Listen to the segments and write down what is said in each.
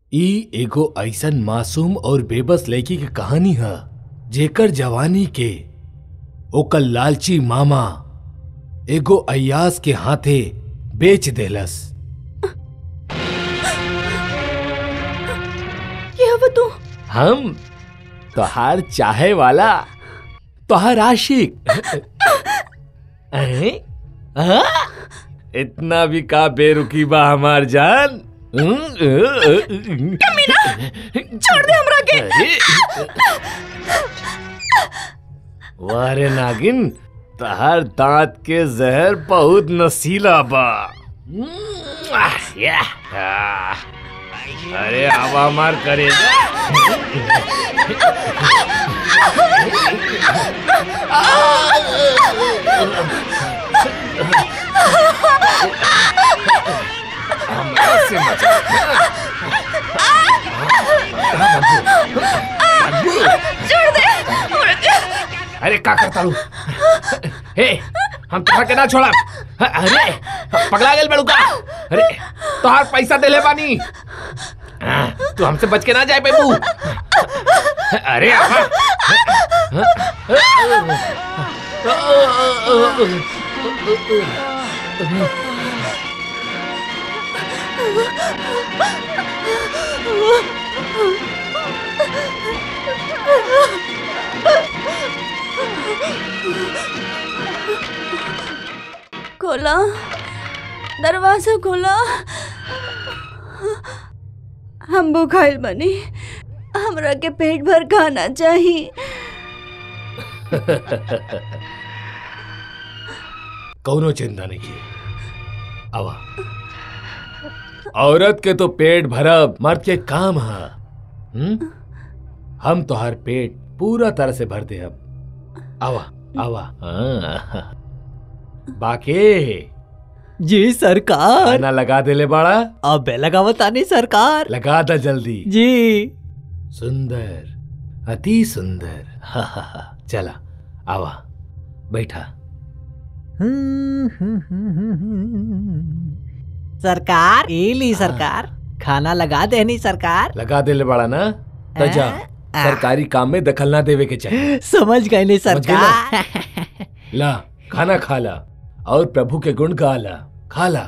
ई एगो ऐसन मासूम और बेबस लड़की के कहानी है जेकर जवानी के ओकर लालची मामा एगो अयास के हाथे बेच देलस क्या वो तू हम तोहार चाहे वाला तोहार आशिक हैं? हाँ? इतना भी का बेरुकी बा हमार जान छोड़ दे हमरा के वारे नागिन तहार दांत के जहर बहुत नसीला बा या, आ, अरे आवा मार करेगा हमरा से बचा। छोड़ दे हमरा के अरे का करता हूँ हे हम तुहरा के ना छोड़ा अरे पगला गेल बड़ू का अरे तोहार पैसा देले बानी हाँ, तू हमसे बच के ना जाए बेबू अरे आवा खोला दरवाजा खोला हम भूखाइल बनी हमरा के पेट भर खाना चाहिए कौनो चिंता नहीं की आवा औरत के तो पेट भरब मर्द के काम है हम्म? हम तोहार पेट पूरा तरह से भर दे अब आवा आवा हाँ। बाके जी सरकार खाना लगा दे ले बाड़ा अब लगावतानी सरकार लगा दा जल्दी जी सुंदर अति सुंदर हा, हा, हा। चला आवा बैठा सरकार ए ली सरकार खाना लगा देनी सरकार लगा दे ले बाड़ा ना तो जा आ। सरकारी काम में दखल ना देवे के चाहिए समझ गए नहीं समझ गई ना? सरकार ला खाना खा ला और प्रभु के गुण गा ला खा ला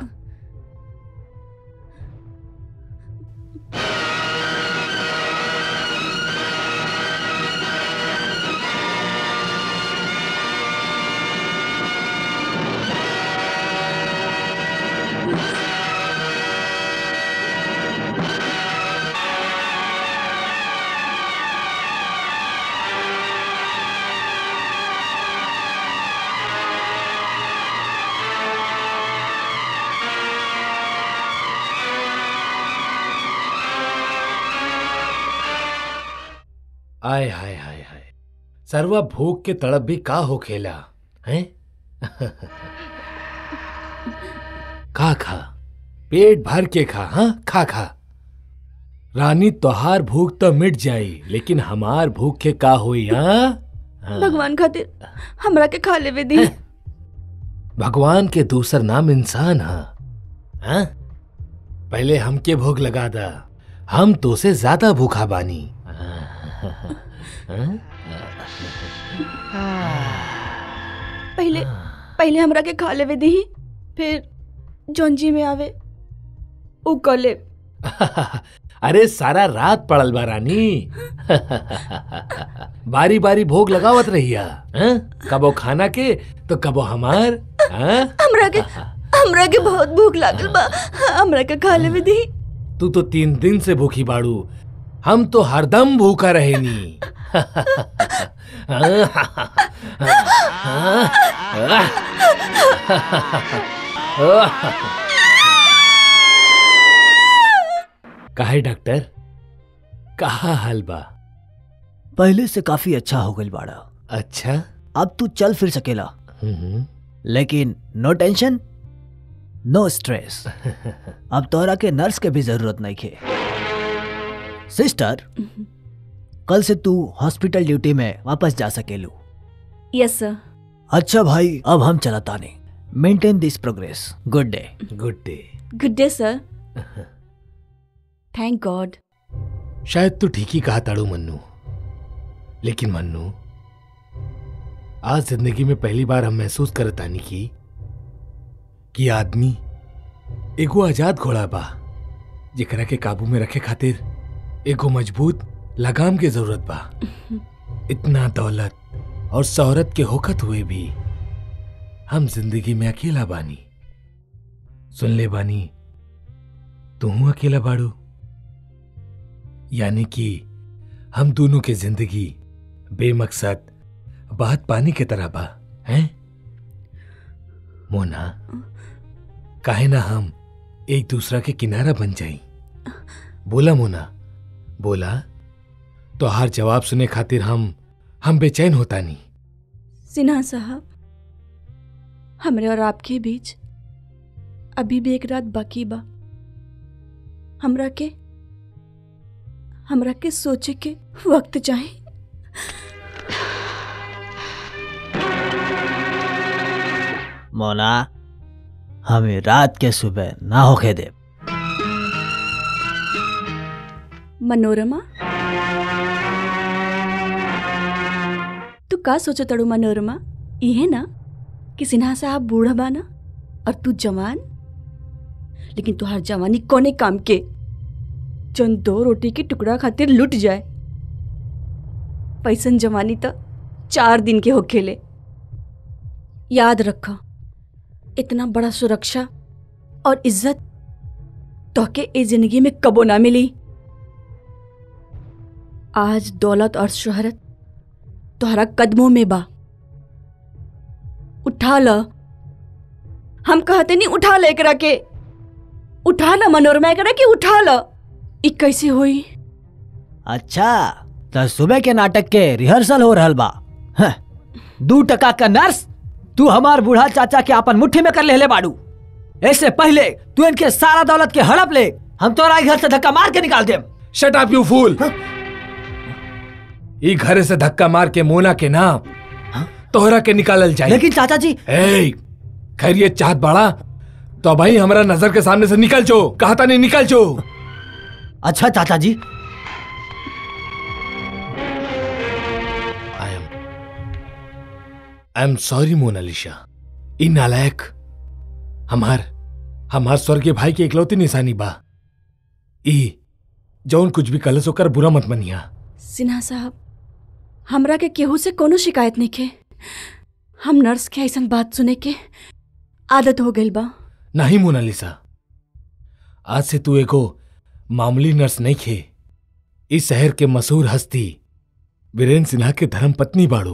आय हाय हाय हाय सर्वा भूख के तड़प भी का हो खेला हैं खा खा पेट भर के खा हाँ खा खा रानी तोहार भूख तो मिट जाई लेकिन हमार भूख के का हुई हाँ हाँ। भगवान खातिर हमरा के खा लेवे दी भगवान के दूसर नाम इंसान है हाँ? पहले हमके भूख लगा दा हम तो से ज्यादा भूखा बानी हाँ? पहले पहले हमरा के खा लेवे दी फिर जोंजी में आवे उ कर ले अरे सारा रात पड़ल बा रानी बारी बारी भोग लगावत रहिया हाँ? कबो खाना के तो कबो हमार हाँ? हमरा के हमरा के बहुत भूख लागल बा हमरा के खा लेवे दी तू तो तीन दिन से भूखी बाड़ू हम तो हरदम भूखा रहेनी काहे डॉक्टर कहा हाल बा पहले से काफी अच्छा हो गई बाड़ा अच्छा अब तू चल फिर सकेला हम्म, लेकिन नो टेंशन नो स्ट्रेस अब तोहरा के नर्स के भी जरूरत नहीं खे सिस्टर कल से तू हॉस्पिटल ड्यूटी में वापस जा सकेलू यस सर अच्छा भाई अब हम चलता नहीं maintain this progress good day good day good day sir thank God शायद तू ठीक ही कहा ताड़ू मन्नू लेकिन मन्नू आज जिंदगी में पहली बार हम महसूस करतानी की कि आदमी एगो आजाद घोड़ा बा जेकरा के काबू में रखे खातिर एगो मजबूत लगाम के जरूरत बा इतना दौलत और शोहरत के होखत हुए भी हम जिंदगी में अकेला बानी सुन ले बानी तू अकेला बाड़ू यानी कि हम दोनों की जिंदगी बेमकसद बात पानी की तरह बा हैं मोना काहे ना हम एक दूसरा के किनारा बन जाई बोला मोना बोला तो हर जवाब सुने खातिर हम हम बेचैन होता नहीं सिन्हा साहब हमरे और आपके बीच अभी भी एक रात बाकी बा हमरा के हमरा के सोचे के वक्त चाहे मोना हमें रात के सुबह ना होके दे मनोरमा तू का सोचो तड़ू मनोरमा इहे ना कि सिन्हा साहब बूढ़ा बाना और तू जवान लेकिन तुहार जवानी कोने काम के जौन दो रोटी के टुकड़ा खातिर लुट जाए पैसन जवानी तो चार दिन के होखेले याद रखो इतना बड़ा सुरक्षा और इज्जत तोके ए जिंदगी में कबो ना मिली आज दौलत और शोहरत तोहरा कदमों में बा उठा ल हम कहते नहीं उठा ले एकरा के उठा ल मनोरमा एकरा के उठा ल ई कैसे होई अच्छा तो सुबह के नाटक के रिहर्सल हो रहल बा हं, दू टका का नर्स तू हमार बूढ़ा चाचा के अपन मुट्ठी में कर ले बाड़ू ऐसे पहले तू इनके सारा दौलत के हड़प ले हम तोरा ई घर से धक्का मार के निकाल देम शट अप यू फूल ई घर से धक्का मार के मोना के नाम तोहरा के निकालल जाए लेकिन चाचा जी ए खैर ये चाहत बाड़ा तो भाई हमारा नजर के सामने से निकल जो कहा था नहीं निकल जो अच्छा चाचा जी I am I am sorry Monalisa ई नालायक हमार हमार स्वर्गीय भाई की इकलौती निशानी बा ई जौन कुछ भी कलस होकर बुरा मत मनिया सिन्हा साहब हमरा के केहू से कोनो शिकायत नहीं के हम नर्स के ऐसन बात सुने के आदत हो गइल बा नहीं मोनालिसा आज से तू एगो मामूली नर्स नहीं खे इस शहर के मशहूर हस्ती वीरेंद्र सिन्हा के धर्म पत्नी बाड़ू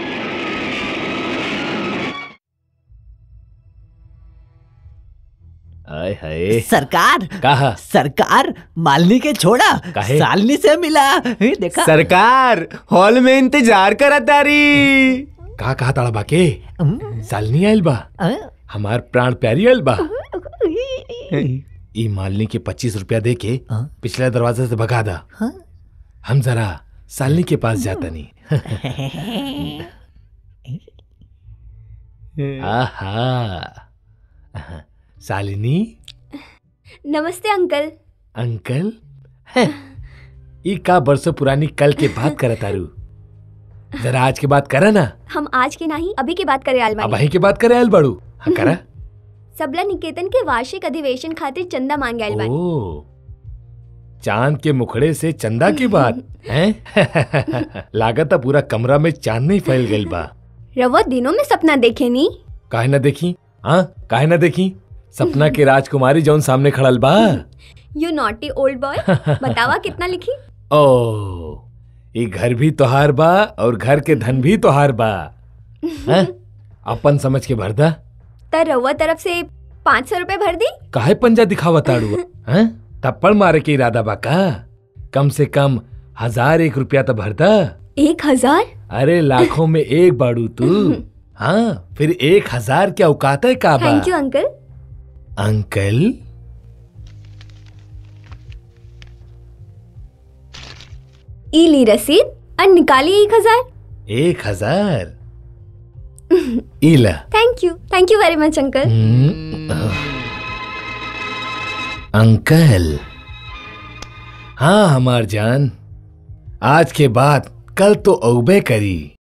आय हाय सरकार कहा सरकार मालनी के छोड़ा काहे? सालनी से मिला हे, देखा सरकार हॉल में इंतजार करा तारी का कहा ताड़ा बाके हम्म, सालनी आयल बा अ, हमार प्राण प्यारी आयल बा ई मालनी के पच्चीस रुपया दे के हाँ? पिछले दरवाजे से भगा दा हाँ? हम जरा सालनी के पास जाता नहीं आहा सालिनी नमस्ते अंकल अंकल ई का बरसों पुरानी कल के बात करत तारू जरा आज के बात करा ना हम आज के नहीं अभी की बात करें अब आलमारी वहीं के बात करे आयल बड़ू हाँ करा सबला निकेतन के वार्षिक अधिवेशन खातिर चंदा मांगे आयल बानी ओ चांद के मुखड़े से चंदा की बात हैं लागत पूरा कमरा में चांद नहीं फैल गई बा रवो दिनों में सपना देखे नी काहे ना देखी हाँ काहे ना देखी सपना के राजकुमारी जौन सामने खड़ल बा यू नॉटी ओल्ड बॉय बतावा कितना लिखी ओ ये घर भी तोहार बा और घर के धन भी तोहार बा हैं? अपन समझ के भर दा तर रवा तरफ से पाँच सौ रुपए भर दी काहे पंजा दिखावा ताड़ू हैं थप्पड़ मारे के इरादा बा का कम से कम हजार एक रुपया तो भर दा एक हजार अरे लाखों में एक बाड़ू तू हाँ फिर एक हजार क्या औकात है का बा थैंक यू अंकल अंकल ई ली रसीद और निकाली एक हजार एक हजार इला thank you thank you very much uncle hmm, uncle हाँ हमार जान आज के बाद कल तो औबे करी